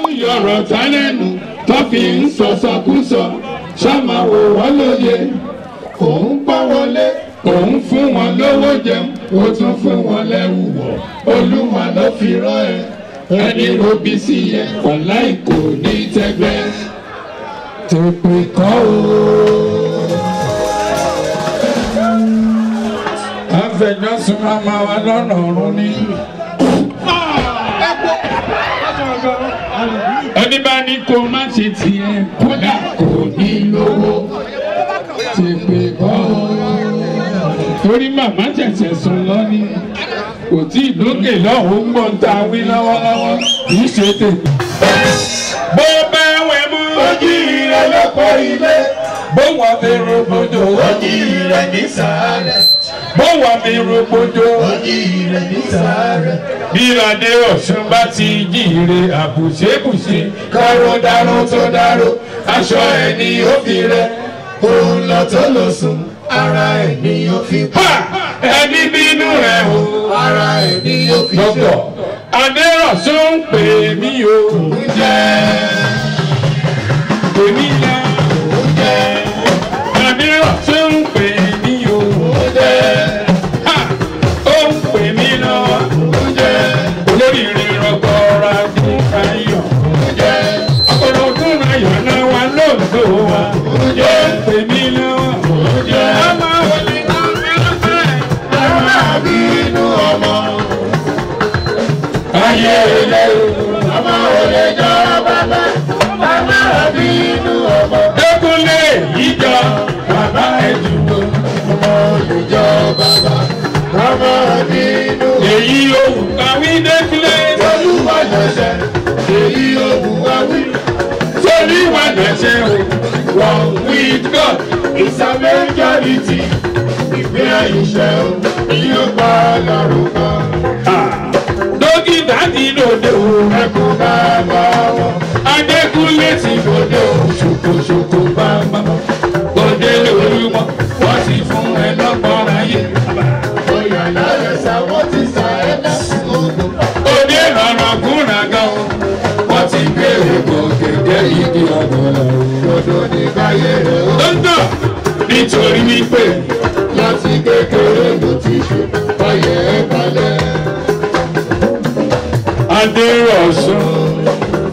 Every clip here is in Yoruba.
yọ̀rọ̀ tálẹ́nu tó fi ń sọ̀sọ̀kúsọ ṣáma wò wọ́n lóye òun pọ́ wọlé òun fún wọn lówó jẹun ó tún fún wọn lẹ́wù wọ̀ olúwa ló fi rán ẹ ẹni robi sí yẹ ọ̀la ìkò ní tẹ́gbẹ́ tèpè kọ́ o. afẹjọsùn mama wa lọ́nà ọ̀run ni. ẹni bá ní kó má ṣe tiẹ̀ kódà kò ní lówó tèpè kọ́ o. torí màmá ṣẹ̀ṣẹ̀ sùn lọ ni kò tí ì lókè lọ́hùn-ún gbọ́n ta wí lọ́wọ́lọ́wọ́ kì í ṣe tèmi. bó bá wẹ̀ mú. ojú rẹ lọ́pọ̀ ilé bó wà mí robojo. ojú rẹ ní sàárẹ̀ bó wà mí robojo. ojú rẹ ní sàárẹ̀ bí adé ọ̀sùn bá ti jíire àbùṣebùṣe. káró dáró tó dáró aṣọ ẹ̀ ni ó fi rẹ òun lọ tó lọ sùn ara ẹ̀ ni ó fi pa ha ẹni bínú rẹ̀ o. ara ẹ̀ ni ó fi dọ́kọ̀ jọ adé ọ̀sùn ń pè mí o. èmi ya adé ọ̀sùn ń pè mí o. ha ó ń pè mí lọ́wọ́. olóríire rọgọra ní ayọ̀. ọ̀pọ̀lọpọ̀ ayọ̀ náà wà lóòótọ́ wa. ó ń pè mí lọ́wọ́. ọmọ òní náà ń máa bínú ọmọ ayé ilé ọmọ ò lè jọ bàbá bàbá bínú ọmọ dẹkùnlé ìjọ bàbá ẹdùnú ọmọ ò lè jọ bàbá bàbá bínú èyí òwú kàwé dẹkùnlé olúwa lọ́sẹ̀ èyí ògùn wá wí sórí wà lẹsẹ o one with God is a majority ìgbé àyíṣẹ́ o yóò pa lọ́rùn kan dókítà ti lòdì o ẹkún bàbá wọn adékúnlé ti lòdì o ṣòkòṣòkò bàbá òde lórí wọn wọn sì fún ẹ lọ́gbọ̀n ayé bóyá lálẹ́ sáwọ́ ti sá ẹ̀ lásìkò ogun. òde lọ́rọ̀ gúnragán o wọn ti gbé egbò gègé igi ọ̀gọ̀rọ̀ o. Dodo ní káyé rẹ̀ ó. lọ́ńdọ̀ nítorí wípé Láti kékeré ló ti ṣe ọyẹ ẹ̀ balẹ̀. adérọ̀sùn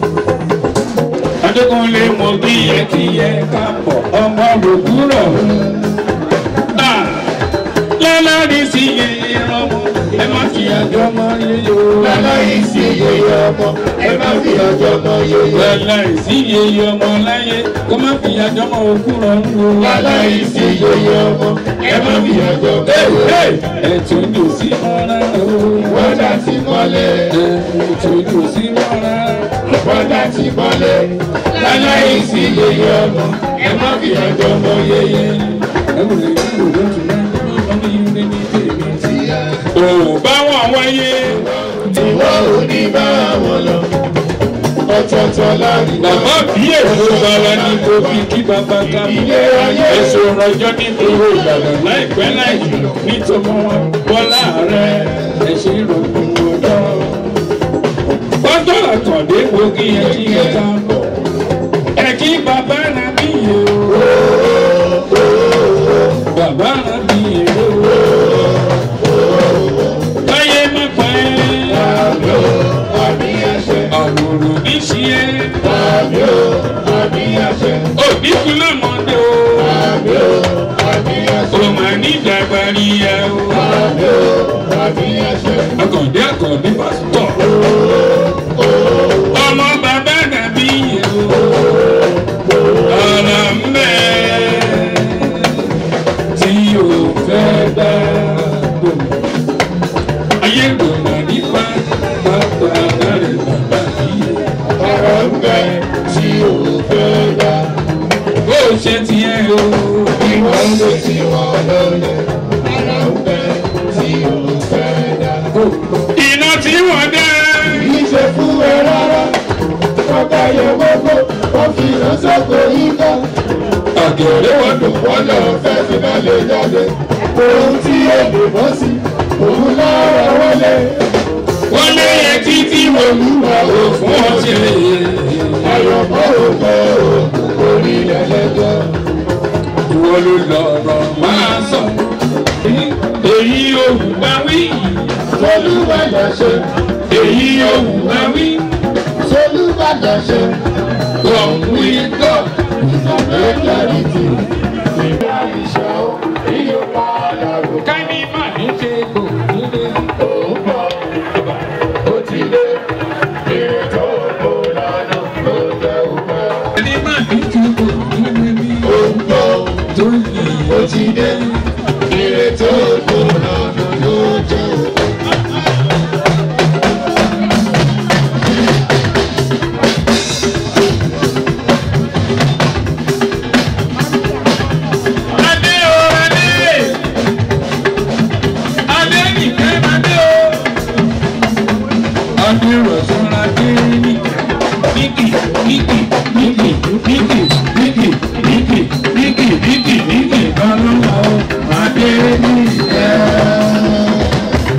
adékúnlé mo bí yẹ kí yẹ ká pọ̀ ọmọ rògbúrọ̀ lálàrí sí yẹyẹ ọmọ ẹ má fi àjọ mọ yẹyẹ o. Láláyé sí yeye ọmọ, ẹ má fi ọjọ́ mọ yeye. lálàrí sí yẹyẹ ọmọ láyé kó má fi àjọ mọ òkúrọ̀ ń wo. Láláyé sí yeye ọmọ, ẹ má fi ọjọ́ mọ yeye. ẹ̀tún lò sí mọ́ra o. Wọ́dà ti mọ́lẹ̀, ẹ̀tún lò sí mọ́ra o. wọ́dà ti mọ́lẹ̀. Láláyé sí yeye ọmọ, ẹ má fi ọjọ́ mọ yeye. Ò bá wọn wáyé. Ìwọ ò ní bá wọn lọ. Ọ̀tọ̀ọ̀tọ̀ láàrin náà. Bàbá bí èso bàbá ní kò fi kí bàbá ká mú. Ilé ayé Èso rọjọ́ ní gbogbo Ìbàdàn láìpẹ́ láì jùlọ nítorí wọn bọ́lá rẹ̀ ẹ̀ṣẹ̀ ìrọ̀kùn ọjọ́. Pọ́tọ́ àkàndé wo kí ẹ kí ẹ ká bọ̀. Ẹ kí bàbá náà bí yẹ o. Bàbá náà bí yẹ o. Láyé má pa ẹ́. àmì ò, àmì àṣẹ. Àwòrán ní ṣí ẹ́. Àmì ò, àmì àṣẹ. Òbí kú lọ́mọdé o. Àmì ò, àmì àṣẹ. Ó máa ní ìdàgbàrí ẹ o. Àmì ò, àmì àṣẹ. Akọ̀dé akọ̀dé pásítọ̀. Ọmọ bàbá dàbí yẹ o. Ọ̀rọ̀ ń bẹ tí o fẹ́ dá bò. Ayé gbọ̀nà nípa bàbá rẹ̀ bàbá yìí. Ọ̀rọ̀ ń bẹ tí ò fẹ́ dá. Bó o ṣe tiẹ̀ o. Ìwọ ń lè tí wọ́n lọ́lẹ̀. Ọ̀rọ̀ ń bẹ tí ò fẹ́ dá. Iná tí wọ́n dá. Kìí ṣe fún ẹ rárá. Ọ̀gá yẹ gbogbo, wọ́n fi ìránṣẹ́kọ̀ọ́ yín ká. Ọ̀gẹ̀dẹ̀ wọ́n dùn. Wọ́n lọ fẹ́ fi náà lè jáde. Ohun tí èdè bọ́ sí, òun lọ́rọ̀ wọlé. Wọ́n lé yẹ títí wọ́n lù wá o fún ọtí rẹ̀. ọ̀pọ̀ ògbó orílẹ̀ lẹ́jọ́. ìwọ ló lọ̀rọ̀ máa sọ. èyí òwú bá wí. Solúbàdàn ṣe, èyí òwú bá wí. Solúbàdàn ṣe, kọ̀wé kọ̀. lẹ́kẹ̀rìtì. Ìgbà ìṣọ́ ìyó padà rò. káni má ní ṣe kò nílé. Òun bọ̀, ó ti dé. Èrè tó kó lọ́nà ló jẹ́ òpẹ́. ẹni má ní ṣe kò nílé bí. Òun bọ̀, tó yìí. ó ti dé. Èrè tó kó lọ́nà ló jẹ́ òpẹ́. adé o adé. adé nìkan adé o. adé rọ̀sùn adé nìkan. níkì níkì níkì níkì níkì níkì níkì níkì níkì lọ́lọ́wọ́ adé nìkan.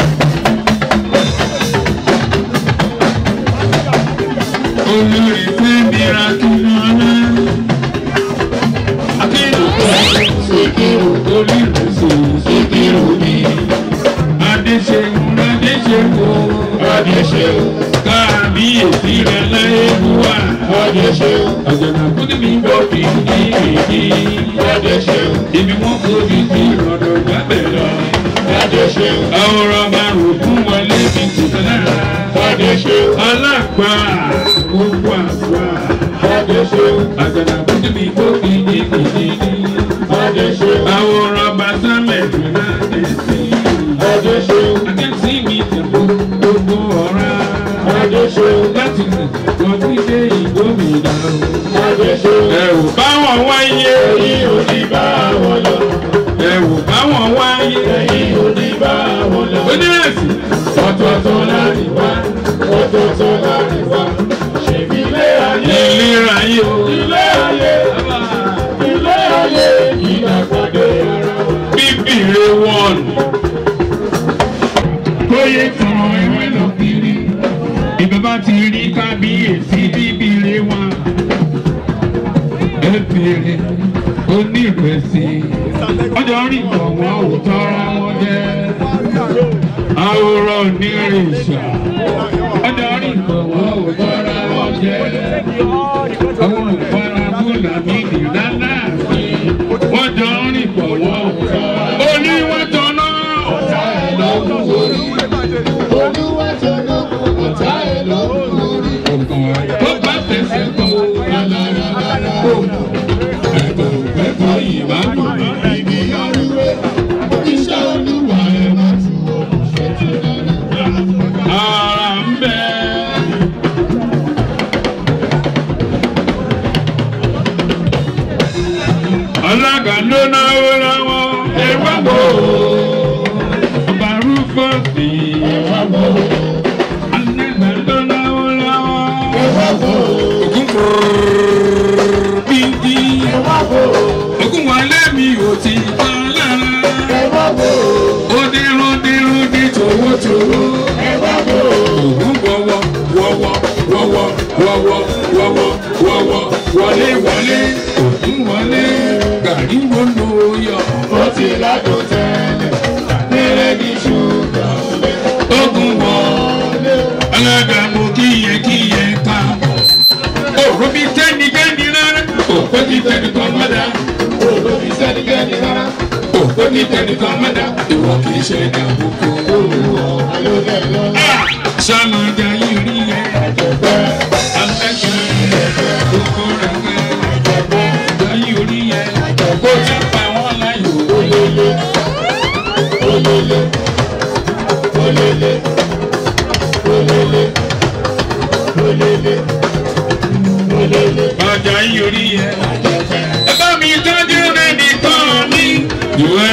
olórí fẹ́mi ra kí lọ́lá. akéwì Síkírù, olùrẹsì Síkírù ni adéṣeun adéṣeun Adéṣeun, kábíyèsí rẹ láyé wá Adéṣeun, àjànàkú ni mi bọ́ fi ní èyí Adéṣeun, ibi wọn kò fi sí ọ̀dọ̀ gbàgbẹ́ lọ. Adéṣeun, àwòrán márùn fún wọlé fi tìtẹ̀ lára Adéṣeun, alágbà gbogbo àgbà Adéṣeun, àjànàkú ni mi bọ́ fi ní èyí Adéṣeun, àwòrán bàtàmẹ̀ tó láti sí Adéṣeun, akẹ́sí mi tẹ̀kọ́ gbogbo ọ̀rá. Adéṣeun, láti lè lọ sí dé ìgbómìnà. Adéṣeun, ẹ ò báwọn wáyé. èyí ò ní bá wọn lọ, ẹ ò báwọn wáyé. èyí ò ní bá wọn lọ. onírèsì. Ọ̀tọ̀ọ̀tọ̀ láàrin wá, ọ̀tọ̀ọ̀tọ̀ láàrin wá, ṣèbí ilé ayé, ìlera yìí o. ilé ayé, ilé ayé, ìdàgbàdé ara wa. bíbélì wọn. kóyè tán ewé lọ kiri. ìbábá ti rí kábíyèsí bíbélì wọn. ẹ bèrè onírèsì. ọjọ́ rí ìgbọ̀nwọ́ òótọ́ ra wọn jẹ́. àwòrán onírèsà. ọjọ́ rí ìgbọ̀nwọ́ òótọ́ ra wọn jẹ́. àwọn olùfarabó làmì nìlànà wọ́n jọ ń rìn pọ̀ wọ́n. Oní wọ́n jọ náà. Olúwa tó lókun, ọ̀tá ẹ̀ lókun orí. Tó bá tẹ̀sẹ̀ tó rárára. Ẹ̀kọ́ ẹ̀kọ́ yìí máa ń dùn mí. Ibi ọrùwé, iṣẹ́ olúwa ẹ̀ máa tu olùṣẹ́ tó dára. Ara ń bẹ. Alága ló náwó lọ́wọ́. Ẹ wá wò ó. Ọba Rúfọ́sì. Ẹ̀wá bò ó, Alága ló náwó lọ́wọ́. ẹ̀wá bò ó, Ògún bíntì. ẹ̀wá bò ó, Ògún wọlé mi ò ti tán lára. ẹ̀wá bò ó, Ó dírún dírún dí tòwótòwó. ẹ̀wá bò ó. Ògún wọ́wọ́ wọ́wọ́ wọ́wọ́ wọ́wọ́ wọ́wọ́ wọ́wọ́ wọlé wọlé. Ògún wọlé gàrí wọnú yọ. Ó ti ládùn tẹ́lẹ̀, nílẹ̀ ní ṣúgà olè. Ògún wọlé. Alága mo kíyẹ kíyẹ káàbọ̀. Òrò mi tẹ́nigẹ́ni rárá. Òpó ti tẹ́ni kan mọ́dá. Olóbi sẹ́nikẹ́ni rárá, Òpó ti tẹ́ni kan mọ́dá. Ìwọ kì í ṣe ẹ̀dá àbùkù. olùwọ̀ alóbẹ̀ lọ́la. Sọ́mọdé yìí rí ẹ. Ẹ̀jẹ̀gbẹ́, Alága gbogbo rẹ̀ gẹ́. Ìgbà yìí rí ẹ. Kó tí pa wọ́n láyò. olélé, olélé, olélé, olélé, olélé, olélé. Ọjà yìí rí ẹ. Ẹ̀jẹ̀gbẹ́, Ẹ bá mi tọ́jú rẹ̀ nìkan mi. Ìwé.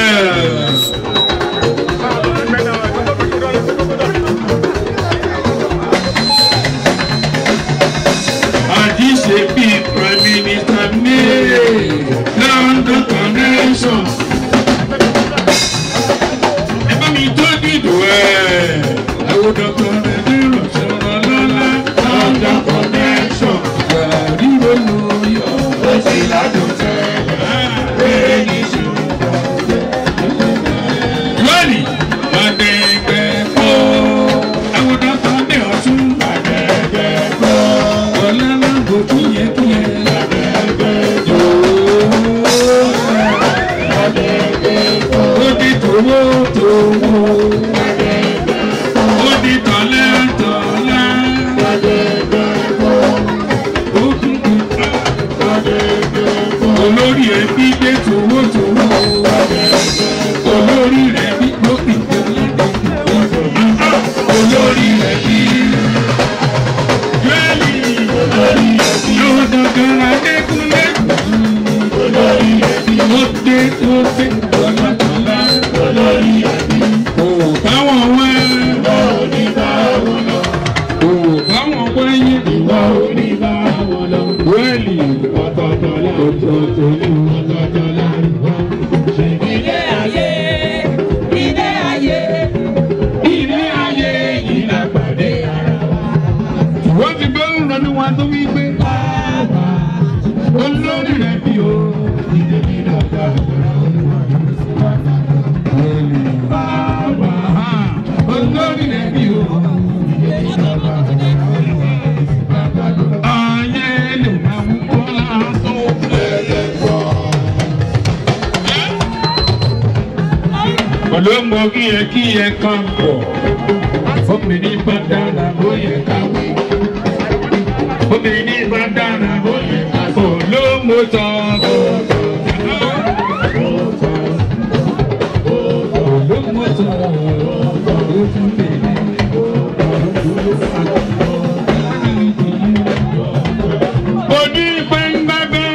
Àjíṣe bíi Prime Minister ní London Connection. Ẹ bá mi tọ́jú ìdòwẹ́. Àwọn dọ́kítọ̀ rẹ̀ ní ìrọ̀sọ̀rọ̀ lọ́la. London Connection. Gàrí wa tó wí pé olórí rẹ̀ bí o. ìdèmí dàgbà olórí rẹ̀ bí o. ayé lè máa wú kọ́lá tó. olóńgbò kíyẹ kíyẹ kan pọ̀ obìnrin bá dára ó yẹ ká wí obìnrin bá dára ó yẹ ká sọ olóńgbò tán. olóńgbò tán ó tún bèrè. Onígbẹ́ngbẹ́gbẹ́.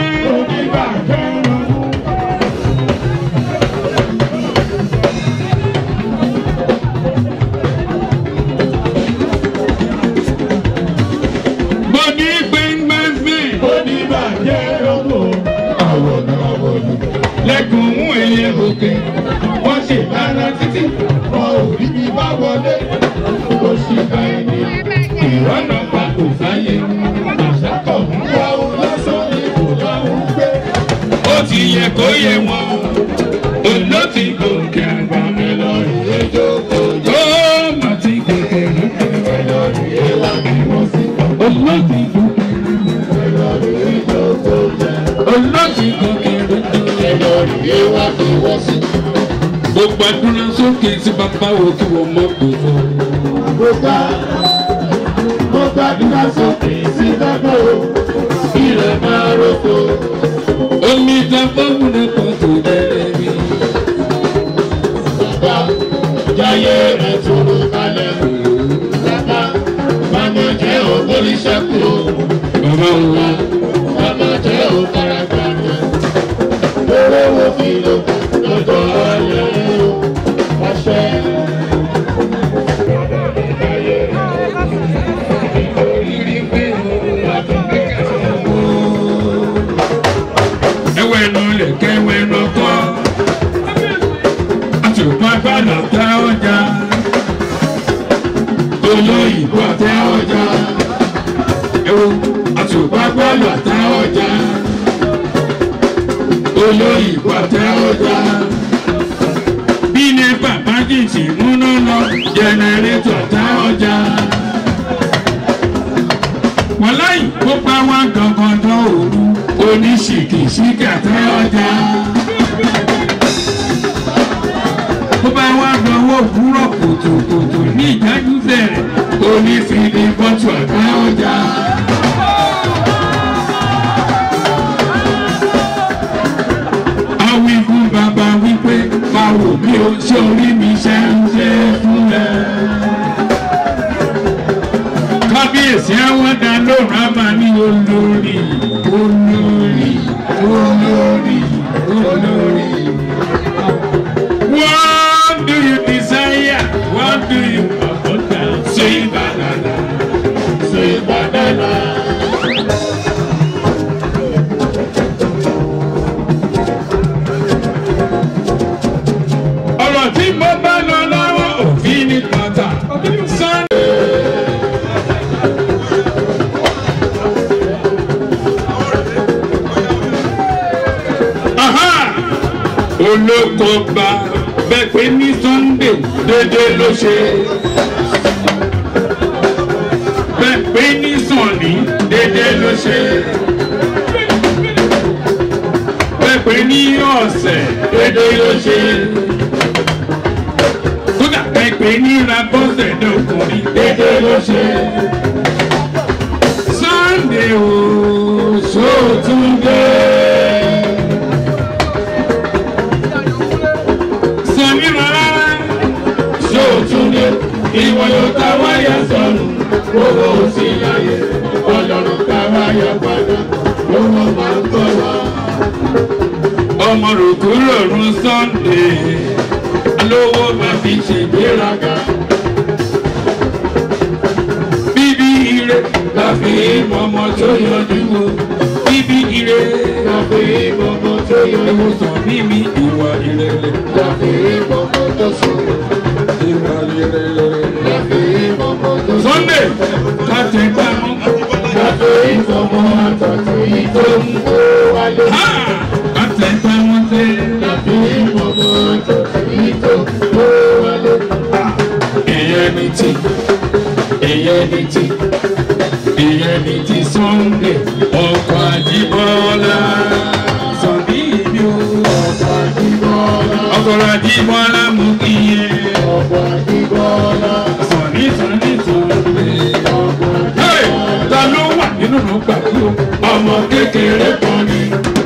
Onígbẹ́ngbẹ́gbẹ́. oníbàjẹ́ lọ́wọ́ àwọ̀nà àwọ̀nù. Lẹ́kùn mú ẹyẹ òkè. wọ́n ṣe lára títí wọn ò rí mi bá wọlé. ó ṣì ká ẹni Ìrọ́nà pa kò sáyé. àṣàkọ̀ ń wá o lọ́sàn ní kò láwọn ń gbé. Ó ti yẹ kó yẹ wọn. Olóòtú gòkè àgbà mi lọ rí. ẹjọ́ kò Ó mà ti gòkè lókè. lọ́rí ẹwà bí wọ́n sí. Olóòtú gòkè. lọ́rí ẹjọ́ kò jẹ́. Olóòtú gòkè lókè. lọ́rí ẹwà bí wọ́n sí. Gbogbo àdúrà sókè sí bàbá wo kí wọ́n mọ̀ gbogbo. mo gbà mo gbàdúrà sókè sí bàbá o. ilẹ̀ máa roko. Omi ta fọ́ọ̀mù náà pọ̀ tó bẹ̀rẹ̀ mi. bàbá jáyé rẹ̀ tóró kalẹ̀. bàbá màmá jẹ́ ògbóríṣẹ́kù o. Bàbá wa. Mama jẹ́ òkàràgbà rẹ̀. Lóró wo fi lò lọ́jọ́ ayé o. Àṣẹ. Ẹwẹ́ nu lẹ̀kẹ́ ẹwẹ́ nu kọ́. Àtùpá gbàdọ̀ tẹ ọjà. Olóyìnbó tẹ ọjà. Ewu àtùpá gbàdọ̀ tẹ ọjà. Olóyìnbó tẹ ọjà. Bí ní bàbá jìjì múná lọ, jẹnẹrétọ̀ tẹ ọjà. Wọ́n láyìn kó bá wá gangan dán òru oníṣìkìṣìkì àtẹ ọjà. Bó bá wá dánwó òwúrọ̀ kùtùkùtù ní ìdájú bẹ̀rẹ̀ onífìdí bọ́tù àtẹ ọjà. Awí fún bàbá wípé báwo bí o ṣe orí mi ṣe ń ṣe fún ẹ kábíyèsí àwọn dá lóhùn àmà ní olórí olórí olórí olórí. What do you desire? What do you want? Say banana. Say banana. Ọ̀rọ̀ tí mo bá lọ lọ́wọ́ òfin ní pátá. Sunday. Aha! olókọba bẹ́ẹ̀ pé ní Sunday dédé ló ṣe bẹ́ẹ̀ pé ní Sunday dédé ló ṣe bẹ́ẹ̀ pé ní ọ̀sẹ̀ dédé ló ṣe kódà bẹ́ẹ̀ pé ní rabọ́sẹ̀ dọ̀kùnrin dédé ló ṣe Sunday o sóòtúndé. Sọ̀mí rárá. Ṣòtúndé, ìwọ yóò ta wáyà sọnù. Owó òsì láyé, ọlọ́run ká wáyà padà. Owó máa ń bọ̀ wá. ọmọ rògbò rọrùn Sunday alówó máa fi ṣègbéraga bíbí ire la fi mọmọ tó yọjú wo bíbí ire la fi mọmọ tó yọjú wo sàn mímí ìwà ìrẹ̀lẹ̀ Láfi mọ́mọ́ tó sùn. ìwà ìrẹ̀lẹ̀. Láfi mọ́mọ́ tó sùn. Sunday ká tẹ gbá mú Láfi èyí tó ń kó wálé. àtẹ̀tẹ̀ wọn ṣe. Tàbí mọ̀mọ́ tó èyí tó ń kó wálé. ìyẹn ni ti ìyẹn ni ti ìyẹn ni ti Sunday ọkọ̀ àjíbọ́lá sọ̀bí ìlú Ọ̀pọ̀ àdìbọ́lá, ọkọ̀ àjíbọ́lá mú kí yẹ ọ̀pọ̀ àdìbọ́lá, sọ̀ní sọ̀ní Sunday. ọ̀pọ̀ Hey! ta ló wà nínú ìgbà tí o ọmọ kékeré kan ni.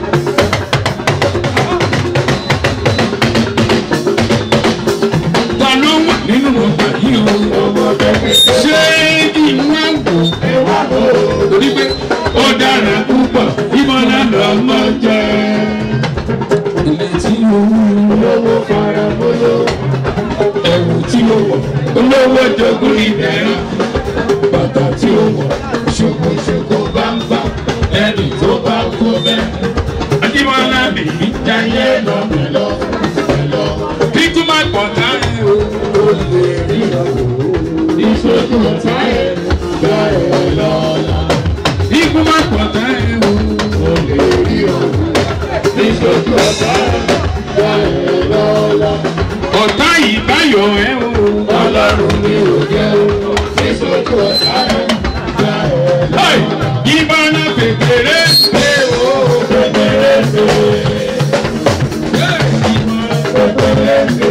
ta ló wà nínú ìgbà yìí o ọmọ kékeré. ṣé kí n wá wò Ẹ̀wá ló torí pé ó dára púpọ̀ ìmọ̀lá lọ́mọ jẹ́. ilé tí ó wú lówó fara bóyó. ẹ̀wù tí ó wọ̀ olówó jogún ìdẹ́rẹ́ bàtà tí ó wọ̀ ṣòkòṣòkò bámbá ẹni tó bá kó bẹ́ẹ̀. Adébọ́lá lèyí jayé lọ Mẹ́lọ, mẹ́lọ, títí má pọ̀ láàrin o. ó lè rí ọ̀wọ́. Ìṣojú ọ̀tá ẹ̀ gbá ẹ̀ lọ́la. Ikú má pọ̀ láàrin o. Ó lè rí ọ̀wọ́. Ìṣojú ọ̀tá ẹ̀ gbá ẹ̀ lọ́la. Ọ̀tá yìí báyọ̀ ẹ́ o. Ọlọ́run ni ò jẹ́ o. Ìṣojú ọ̀tá ẹ̀ gbá ẹ̀ Hey! lọ́la. Ìbáná kékeré ṣe o. Kékeré ṣe, Hey! kékeré ṣe,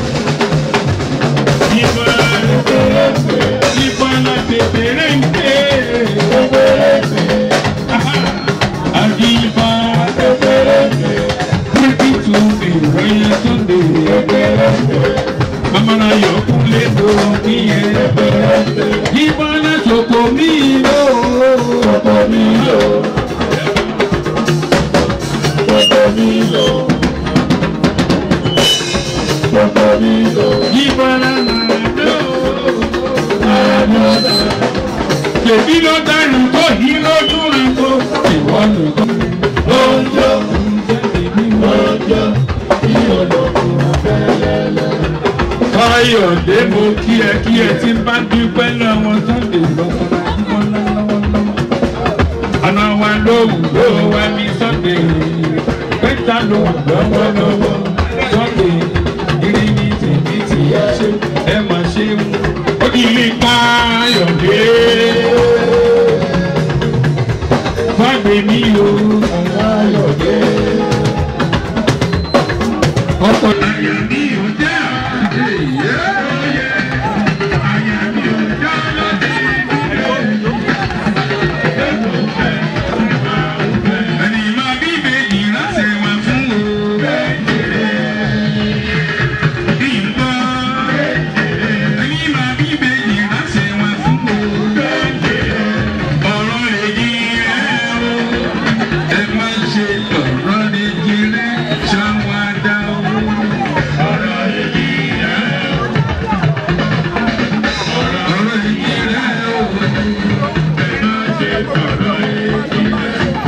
Ìbáná kékeré ṣe, ìbáná kékeré ń ké. kékeré ṣe, Àdìbá kékeré ṣe, pípí tu ìròyìn Sunday. kékeré ṣe, Amara yọkúnlé tó kíyẹn. kékeré ṣe. Ìbáná ṣòkò mí lò. Gbogbo mi lò. Gbogbo mi lò. Gbogbo mi lò. Ìbáná máa lò. Àádọ́ta. Tèmi ló dánù tó yí lójú rẹ̀ tó. Ìwọ nìkan. Oúnjẹ oúnjẹ tí olókùn abẹ́lẹ́lẹ́. Káyọ̀dé mo kí ẹ kí ẹ ti bá dúpẹ́ lọ́wọ́ Sunday lọ́kọ̀ọ́ra ìwọ lọ́wọ́lọ́wọ́. Àná wa lóhùn ló wá ní Sunday. Pẹ́ta ló wà lọ́wọ́lọ́wọ́. Sunday ìrì ní tèmi ti yá ṣe ẹ mà ṣe ń. Ó kì í Káyọ̀dé. Fágbé mi o. Ayọ̀dé. Ọkọ̀ àyà mi ò já. Àyà mi ò já lọ́dẹ. Ẹni máa bí ìbejì ránṣẹ́ wá fún o. Bí n gbọ́. Ẹni máa bí ìbejì ránṣẹ́ wá fún o. Ọ̀rọ̀ lè yí ẹ o. Ẹ má ṣe ọ̀rọ̀ lè yí rẹ ṣáwádà o. Ọ̀rọ̀ lè yí ẹ o. Ọ̀rọ̀ lè yí rẹ o. Ẹ má ṣe ọ̀rọ̀ lè yí rẹ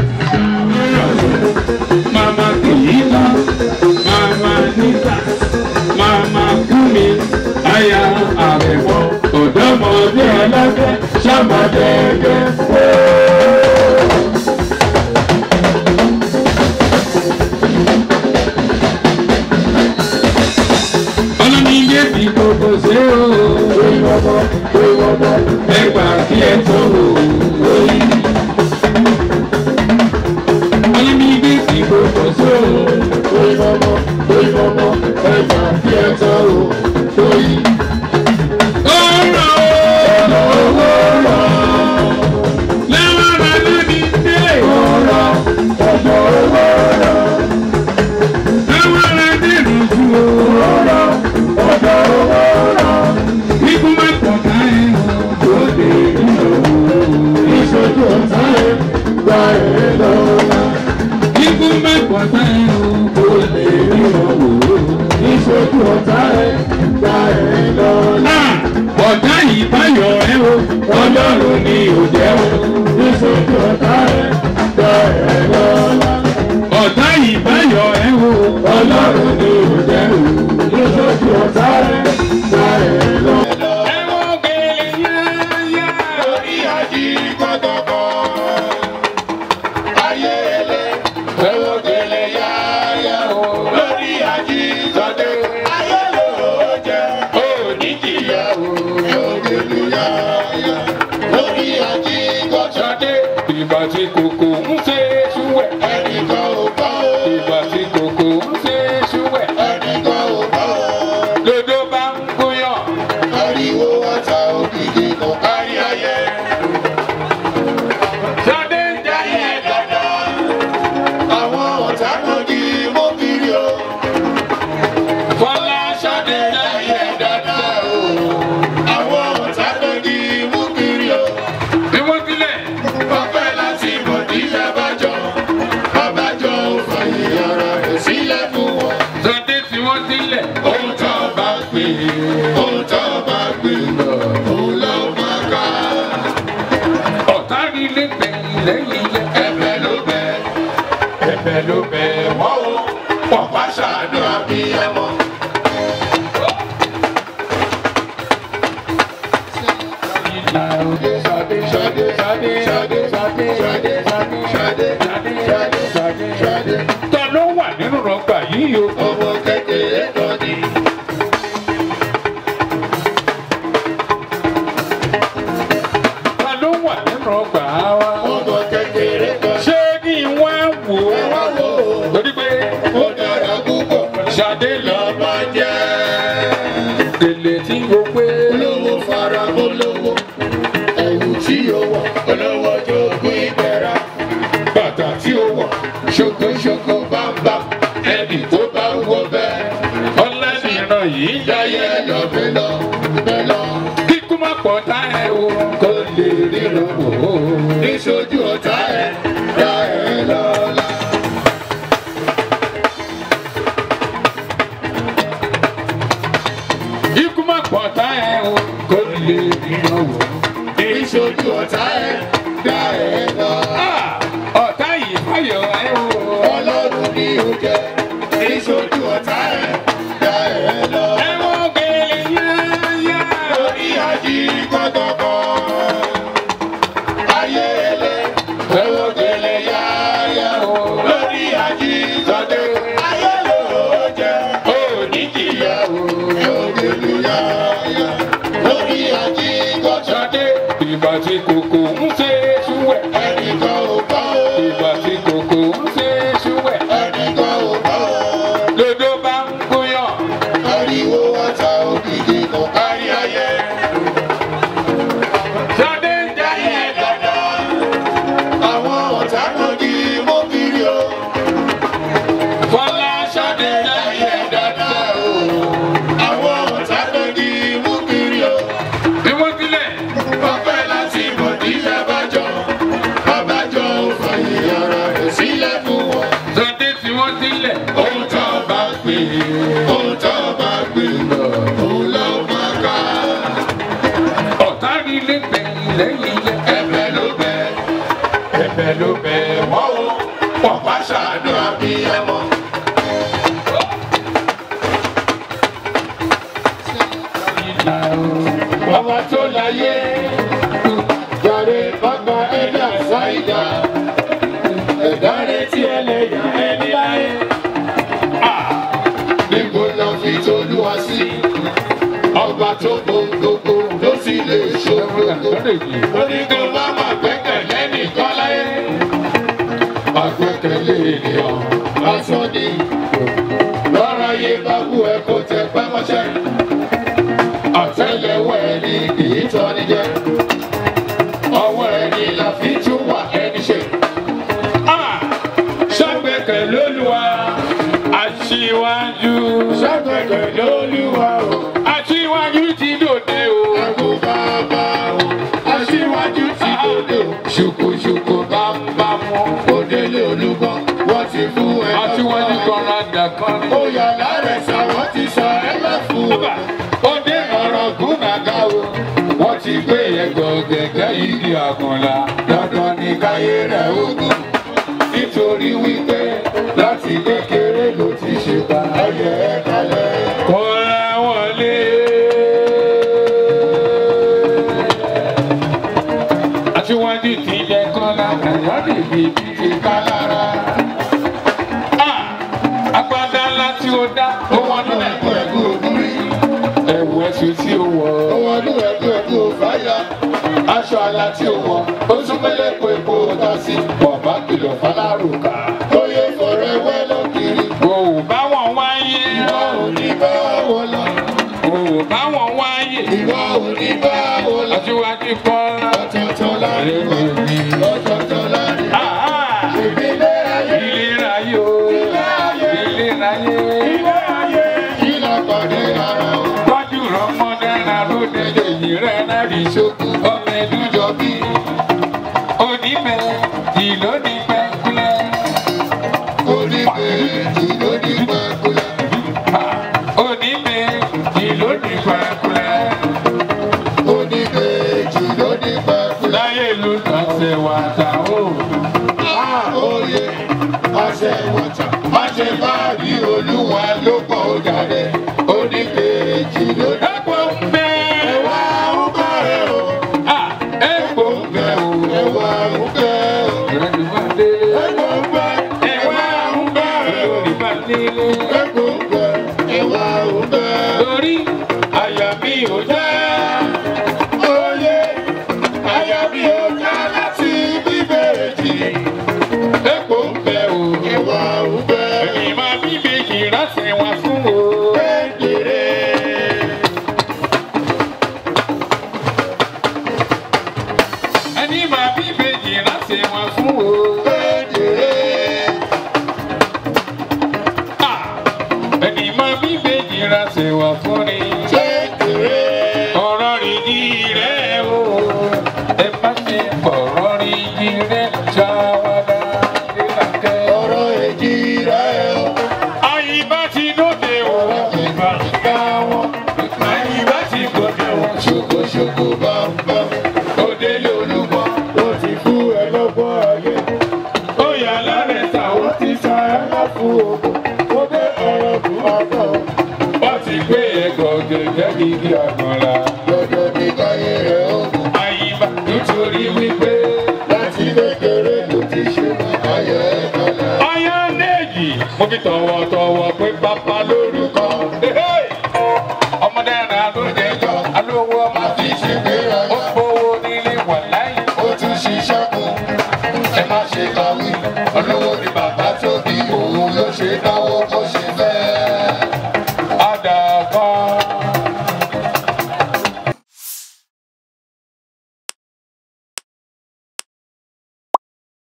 Mama Kìlá, Mama Nita, Mama Kúmi, Aya Àrẹ̀mọ, ọ̀dọ́mọdé ẹlẹ́gbẹ́, ṣàmọ̀dẹ́gẹ́. Ọlọ́ni yé fi gbogbo ṣe o. Ẹgbà kí ẹ tó o. Ọlọ́ni yé fi gbogbo ṣe o. Ọ̀rọ̀ o. Lẹ́wọ̀n rẹ̀ lónìí dé. Lẹ́wọ̀n rẹ̀ dé lójú o. Ikú máa pọ̀ ká ẹ̀ o. Ìṣojú ọ̀tá ẹ̀ gba ẹ̀ lọ́la. Ikú máa pọ̀ ká ẹ̀ o. Ìṣojú ọ̀tá ẹ̀ gba ẹ̀ lọ́la. Ah! Ọ̀tá yìí báyọ̀ ẹ́ o. Ọlọ́run ni ò jẹ́ o. Ìṣojú ọ̀tá ẹ̀ gba ẹ̀ lọ́la. Ọ̀tá yìí báyọ̀ ẹ́ o. Ọlọ́run ni ò jẹ́ o. Ìṣojú ọ̀tá ẹ̀ gba ẹ̀ lọ́la. Ẹ̀wọ̀n gèlè yáyá. Orí àjí kọ́tọ̀kọ́. ògèlú yáyá lórí àjíkọ́tà Ṣadé ìgbà tí kòkó ń ṣe é ṣúwẹ̀. ẹnìkan ò bá o Ìgbà tí kòkó ń ṣe é ṣúwẹ̀. ẹnìkan ò bá o Dodo bá ń gúnyàn. ariwo ata òkìkí kò kárí ayé Ṣadé ń jayé dandan. àwọn ọ̀tá kan di mọ́ kiri o Fọlá Ṣadé ń jayé dandan. àwọn ọ̀tá kan di mú kiri o Bí wọ́n tilẹ̀. ọpẹ́ láti mọ̀ ní abájọ abájọ ò fàyè ara rẹ̀ sílẹ̀ fún wọn Ṣadé tí wọ́n tilẹ̀. ohun tó bá pè é ohun tó bá pè lọ òun ló máa ká Ọ̀tá rí ilé gbẹ̀yìn lẹ́yìn ilé. ẹ̀bẹ̀ ló bẹ̀ ẹ̀bẹ̀ ló bẹ̀ wọ́n o pọ̀pá ṣàánú abiyamọ. Ṣadé, Ṣadé, Ṣadé, Ṣadé, Ṣadé, Ṣadé, Ṣadé, Ṣadé, Ṣadé, Ṣadé, Ṣadé. Ta ló wà nínú rọgbà yìí o? Ọmọ kékeré kan ní. Ta ló wà nínú ọgbà wa? Ọmọ kékeré kan ní. Ṣé kí n wá wò Ẹ wá ó? wò ó. Torí pé Ó dára púpọ̀. Ṣadé lọ Lọ́mọ jẹ́. gèlè tí o pé. Olówó fara olówó. Ẹ̀wù tí ó wọ̀. Olówó jogún ìbẹ̀rẹ̀. Bàtà tí ó wọ̀. Ṣokoṣoko bámbá. Ẹni tó bá wọ bẹ́ẹ̀. Ọlẹ́nìran yìí Yáyẹ lọ bẹ́lọ̀ bẹ́lọ̀. kíkú má pọ̀ tá ẹ o. Kó lè ríran wò ó. Níṣojú ọ̀tá ẹ̀ dá ẹ lọ́la. Kíkú má pọ̀ tá ẹ o. Kó lè ríran wò. Níṣojú ọ̀tá ẹ̀ dá ẹ lọ́la. Ah! Ọ̀tá yìí fàyọ̀ ẹ o. Ọlọ́run ni ó jẹ́. Níṣojú ọ̀tá ẹ̀ dá ẹ lọ́la. Ẹ wọ́n gèlè yáyá. Lórí àjí kọ́kọ́kọ́. Ayé ẹlẹ́. Ẹ̀wọ̀n gẹ̀lẹ́ yáyá o. Lórí àjí sọ́dẹ̀. Ayé ló jẹ́. Ó ní jìyà o. Ẹ̀wọ̀n gẹ̀lẹ́ yáyá. Lórí àjí kọ́kọ́. Ṣadé ìgbà tí kòkó ń ṣe é ṣúwẹ̀. Ẹnìkan ò bá o. Ìgbà tí kòkó ń ṣe é ṣúwẹ̀. Ẹnìkan ò bá o. Dodo bá ń gúnyàn. Ariwo ata òkìkí kò kárí ayé. Ṣadé ń jayé dandan. Àwọn ọ̀tá kan di mọ́ kiri o. Fọlá Ṣadé ń jayé dandan. Àwọn ọ̀tá kan di mú kiri o. Bí wọ́n tilẹ̀. Ọpẹ́ láti mọ̀ ní abájọ. Abájọ ò fàyè ara rẹ̀ sílẹ̀ fún wọn. Ṣadé tí wọ́n tilẹ̀. Ohun tó bá pè é, ohun tó bá pè lọ, òun ló máa ká. Ọ̀tá rí ilé gbẹ̀yìn lẹ́yìn ilé. Ẹ̀bẹ̀ ló bẹ̀, ẹ̀bẹ̀ ló bẹ̀ wọ́n o. Pọ̀pá ṣàánú abiyamọ. Ọba tó láyé, jàre bàbá ẹ̀dá ṣáìdá. Ẹ̀dá retí ẹlẹ́yà ẹni láyé. Níbo lọ fi tolúwa sí? Ọba tó gbogbogbò ló sì lè ṣòro. Oníkan bá máa gbẹ́kẹ̀lé nìkan láyé. Àgbẹ́kẹ̀lé ènìyàn lásán ni. Lọ́rọ̀ ayé bá wú ẹ kó tẹ pẹ́ mọ́ṣẹ́. Àtẹ́lẹwọ́ ẹni kì í tọ́ni jẹ. Ọwọ́ ẹni la fi tún wà ẹni ṣe. Ṣàgbẹ́kẹ̀ lólúwa. Aṣíwájú. Ṣàgbẹ́kẹ̀lé Olúwa o. Aṣíwájú ti dòde o. Ẹ̀kú bàbá o. Aṣíwájú ti dòde o. Ṣùkùṣùkù bámbámú. Òdèlé olúgbọ́n wọ́n ti fún ẹ lọ́kọ́. Aṣíwájú kan rádà kan ní. Ó yà lárẹ̀ sá wọ́n ti sọ ẹ lẹ́fù. Bàbá, ó dé ọ̀rọ̀ gúnàgá o. Wọ́n ti gbé ẹ̀gbọ́n gẹ̀gẹ́ igi àgùnlá. Dandan ni káyé rẹ̀ ogun. Nítorí wípé láti kékeré ló ti ṣe bá ayẹ ẹ kalẹ̀. Kọ́ra wọlé. Aṣíwájú ti jẹ kọ́lá kàyọ́ nìbí ti ká lára. Ah! Agbádá ńlá tí ó dá. Ó wọ́n nílẹ̀ Ẹ̀kú ẹ̀kú ogun rí. ẹ̀wù ẹ̀sùn tí ó wọ̀. Owó ọdún ẹkú ẹkú fáyà aṣọ àlà tí ó wọ ó tún mẹ́lẹ̀ kó epo ta sí bọ̀bá kìlọ̀ fálárùkà tó yẹ fọ̀rẹ́ wẹ́ lọ́kiri. o ò bá wọn wáyé ìwọ ò ní bá wọn lọ o ò bá wọn wáyé ìwọ ò ní bá wọn lọ. aṣíwájú kọ́lá. ọ̀tọ̀ọ̀tọ̀ láàrin wọn ọ̀tọ̀ọ̀tọ̀ láàrin wọn. Ah, ìbílẹ̀ ayé ìlera yóò ìlera yóò. ilé ayé kí lọ pàdé ara wọn. Tọ́jú rọmọdé náà lóde lèyìn rẹ̀ náà rí ṣókù ọmọ ẹdújọ bí. Onímẹ̀ ìlónìpẹ̀ kúlẹ̀. oníbejì ló ní pẹ́kúlẹ̀. Onímẹ̀ ìlónìpẹ̀ kúlẹ̀. oníbejì ló ní pẹ́kúlẹ̀. Láyé ló tàn ṣe wà tà ó. Oyè àṣẹ wọ̀tà má ṣe máa rí olúwa ló pọ̀ ó jáde. Oníbejì ló ní. Ẹ̀pọ̀ ń bẹ. Ẹ̀wà ń bẹ̀rẹ̀ o. Ah, Ẹ̀pọ̀ ń bẹ o. Ẹ̀wà ń bẹ̀rẹ̀ o. Ìrẹ́ni máa dé. Ẹ̀wà ń bẹ̀rẹ̀. Ẹ̀wà ń bẹ̀rẹ̀ lórí bá nílé. Ẹ̀wà ń bẹ̀rẹ̀. Ẹ̀wà ń bẹ̀rẹ̀. Torí àyà mi ò já. Oyè àyà mi ò ká láti bíbélì. Ẹ̀pọ̀ ń bẹ o. Ẹ̀wà ń bẹ̀rẹ̀. Ẹ̀mí máa bí méjì rásẹ̀ wá fún o. Kékeré. Ẹni máa bí méjì rásẹ̀ wá fún o. Kékeré. Ah! Ẹni máa bí méjì rásẹ̀ wá fún ni. Kékeré. Ọ̀rọ̀ rìndì rẹ̀ o. Ẹ má ṣe fọ̀rọ̀ rìndì rẹ̀ ṣàwádà nílàkẹ́. ọ̀rọ̀ èjì rẹ̀ o. Àyíbá ti dóde o. Ìgbà ìgbà wọn. Àyíbá ti gòkè o. ṣokoṣoko bàbá Òde lolúbọ. ó ti fún ẹ lọ́gbọ́n ayé Ó yà lálẹ́ ta o. ó ti sa ẹ láfún ogun ó dé ọ̀rọ̀ kù ọkọ̀ Wọ́n ti gbé ẹ̀gọ́ gẹ́gẹ́ gígí àgbọ̀nla. lọ́dọ̀ ní káyé rẹ̀ ó kù Àyíbá nítorí wípé láti kékeré ló ti ṣe ayọ̀ ẹ̀ kọ́lá. ọyọ́ méjì mo fi tọ̀wọ̀tọ̀wọ̀ pé bàbá lórúkọ. Ọmọdé rẹ̀ ló jẹjọ́ alówó ọmọ àti ṣègbéraga ó gbowó nílé wà láyé. ó tún ṣiṣẹ́ kù ẹ má ṣe kàwé olówó ni bàbá tó bí